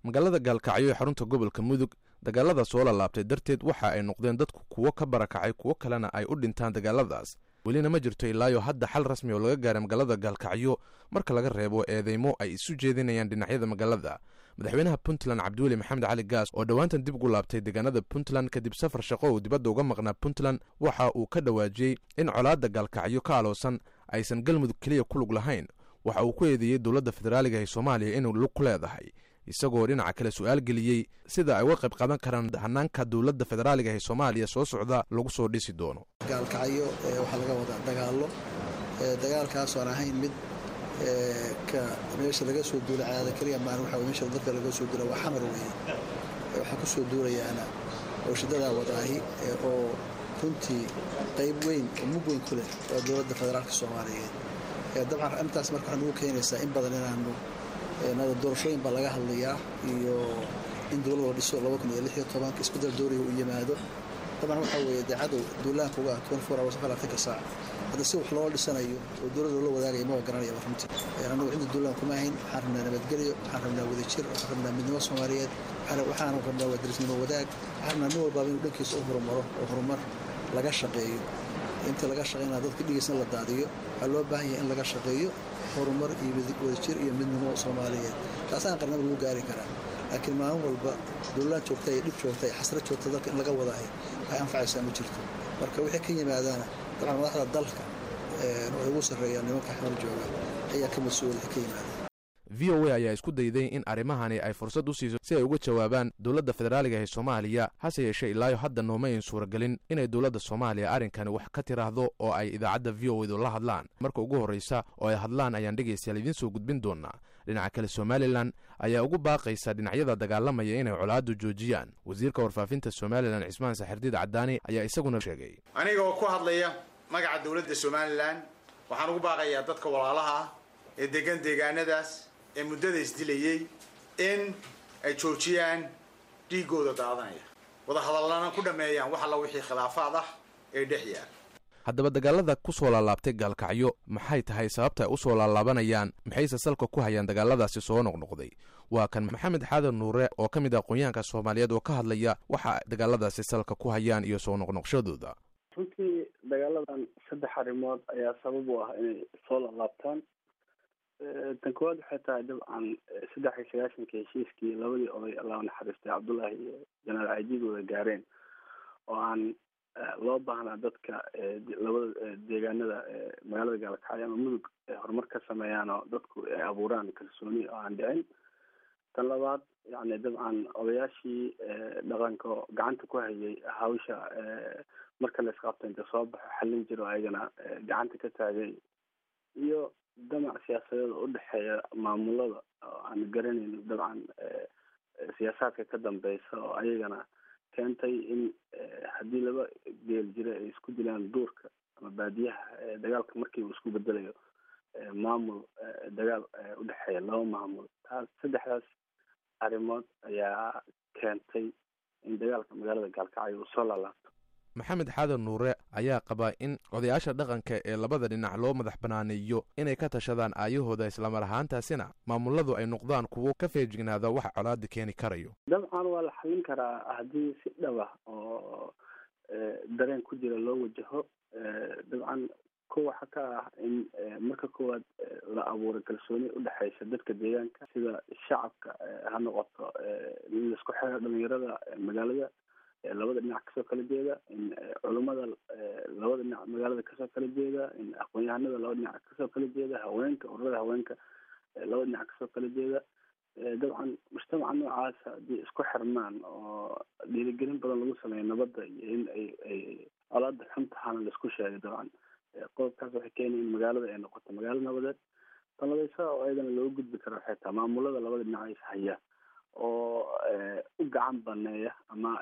magaalada gaalkacyo ee xarunta gobolka mudug dagaalada soo lalaabtay darteed waxa ay noqdeen dadku kuwo ka barakacay kuwo kalena ay u dhintaan dagaaladaas welina ma jirto ilaayo hadda xal rasmi oo laga gaaray magaalada gaalkacyo marka laga reebo eedeymo ay isu jeedinayaan dhinacyada magaalada madaxweynaha puntland cabdiweli maxamed cali gaas oo dhowaantan dib ugu laabtay deegaanada puntland kadib safar shaqo uu dibadda uga maqnaa puntland waxa uu ka dhawaajiyey in colaadda gaalkacyo ka aloosan aysan galmudug keliya ku lug lahayn waxa uu ku eedeeyey dowladda federaaliga ee soomaaliya inuu lug ku leedahay isagoo dhinaca kale su-aal geliyey sida ay uga qayb qaadan karaan hanaanka dowladda federaaliga ee soomaaliya soo socda lagu soo dhisi doono gaalkacyo waxaa laga wadaa dagaallo dagaalkaas aan ahayn mid ka meesha laga soo duula caada keliya maan waxa meesha dadka laga soo duula waa xamar weeye waxaa ku soo duulayaana warshadadaa wadaahi oo runtii qayb weyn oo mug weyn ku leh waa dowladda federaalka soomaaliyeed dabcan arrintaas marka waxaa nagu keenaysaa in badan inaanu doorashooyin baa laga hadlayaa iyo in dowlad la dhiso laba kun iyo lix iyo tobanka isbedel dooriga uu yimaado dabcan waxaa weeye dee cadow duulaanka uga twenty four hours afartanka saac hadda si wax loo dhisanayo oo dowladda loola wadaagaya maba garanayaba runtii anagu cidda duulaan kuma hayn waxaan rabnaa nabadgelyo waxaan rabnaa wadajir waxaan rabnaa midnimo soomaaliyeed waxaan rabnaa wadarisnimo wadaag waxaan rabnaa nin walbaaba inuu dhankiisa u horumaro oo horumar laga shaqeeyo inta laga shaqeynaa dadka dhigiisna la daadiyo waxaa loo baahan yahay in laga shaqeeyo horumar iyo wadajir iyo midnimo soomaaliyeed taasaan qarnaba lagu gaari karaa laakiin maalin walba duulaan joogta iyo dhib joogta iyo xasrad joogta dalka in laga wadaahay waxay anfacaysaa ma jirto marka wixii ka yimaadaana dabcan madaxda dalka waxay ugu sarreeyaan nimanka xamar jooga ayaa ka mas-uula ka yimaada v o a ayaa isku dayday in arrimahani ay fursad u siiso si ay uga jawaabaan dowladda federaaliga ee soomaaliya hase yeeshee ilaayo hadda nooma ayn suuragelin inay dowladda soomaaliya arrinkani wax ka tiraahdo oo ay idaacadda v o edu la hadlaan marka ugu horreysa oo ay hadlaan ayaan dhegaystayaal idiin soo gudbin doonaa dhinaca kale somalilan ayaa ugu baaqaysa dhinacyada dagaalamaya inay colaaddu joojiyaan wasiirka warfaafinta somalilan cismaan saxirdiid cadaani ayaa isaguna sheegay aniga oo ku hadlaya magaca dowladda somalilan waxaan ugu baaqayaa dadka walaalaha ah ee degan deegaanadaas ee muddada isdilayey in ay joojiyaan dhiigooda daadanaya wadahadallana ku dhammeeyaan wax alla wixii khilaafaad ah ee dhex yaal haddaba dagaalada ku soo laalaabtay gaalkacyo maxay tahay sababta ay u soo laalaabanayaan maxayse salka ku hayaan dagaaladaasi soo noqnoqday waa kan maxamed xaadan nuure oo ka mid ah aqoonyahanka soomaaliyeed oo ka hadlaya waxa dagaaladaasi salka ku hayaan iyo soo noqnoqshadooda runtii dagaaladan saddex arrimood ayaa sabab u ah inay soo laalaabtaan tan koowaad waxay tahay dabcan saddex iyo sagaashanka heshiiskii labadii oday allah naxariistay cabdullaahi iyo janaal caydiid wada gaareen oo aan loo baahnaa dadka labada deegaanada magaalada gaalkacyo ama mudug horumar ka sameeyaan oo dadku ay abuuraan kalsooni oo aan dhicin tan labaad yani dabcan odayaashii dhaqanka oo gacanta ku hayay hawsha marka la isqabto inta soo baxo xallin jiro ayagana gacanta ka taagay iyo damac siyaasadeed oo udhexeeya maamulada oo aan garanayno dabcan siyaasaadka ka dambeysa oo ayagana keentay in haddii laba geel jira ay isku dilaan duurka ama baadiyaha dagaalka markiiba isku bedelayo maamul dagaal udhexeeya laba maamul taas saddexdaas arrimood ayaa keentay in dagaalka magaalada gaalkacyo uu soo laalaabto maxamed xaadan nuure ayaa qabaa in odayaasha dhaqanka ee labada dhinac loo madax banaaneeyo inay ka tashadaan aayahooda islamar ahaantaasina maamuladu ay noqdaan kuwo ka feejignaada waxa colaada keeni karayo dabcan waa la xallin karaa haddii si dhaba oo dareen ku jira loo wajaho dabcan ko waxa ka ah in marka koowaad la abuuro kalsooni udhexeysa dadka deegaanka sida shacabka ha noqoto in laisku xiro dhalinyarada magaalada labada dhinac kasoo kala jeeda in culummada labada dhinac magaalada kasoo kala jeeda in aqoon-yahanada laba dhinac kasoo kala jeeda haweenka ururada haweenka laba dhinac kasoo kala jeeda dabcan mujtamaca noocaasa haddii isku xirmaan oo dhiirigelin badan lagu sameeyo nabadda iyo in ay ay colaada xun tahaana laisku sheegay dabcan qodobkaas waxay keenaya in magaalada ay noqoto magaalo nabadeed tanladaysa oo ayadana looga gudbi karo waxay tahay maamulada labada dhinac is haya oo u gacan baneeya ama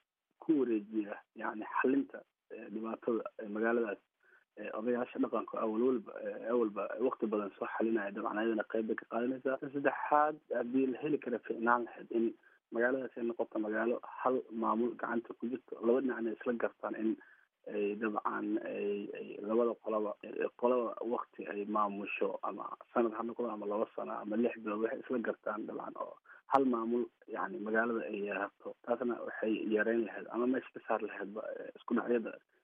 ku wareejiya yani xalinta dhibaatada magaaladaas odayaasha dhaqanka awal walba awalba wakti badan soo xalinaya dabcan ayadana qeyb bay ka qaadanaysaa saddexaad haddii la heli kara ficnaan lahayd in magaaladaas ay noqoto magaalo hal maamul gacanta ku jirto laba dhinacna isla gartaan in ay dabcan ay labada qolaba qolaba wakti ay maamusho ama sanad ha noqdo ama laba sano ama lix bilood waxay isla gartaan dabcan oo hal maamul yani magaalada ay yeerato taasna waxay yareyn lahayd ama meesha ka saar lahaydba isku dhacyada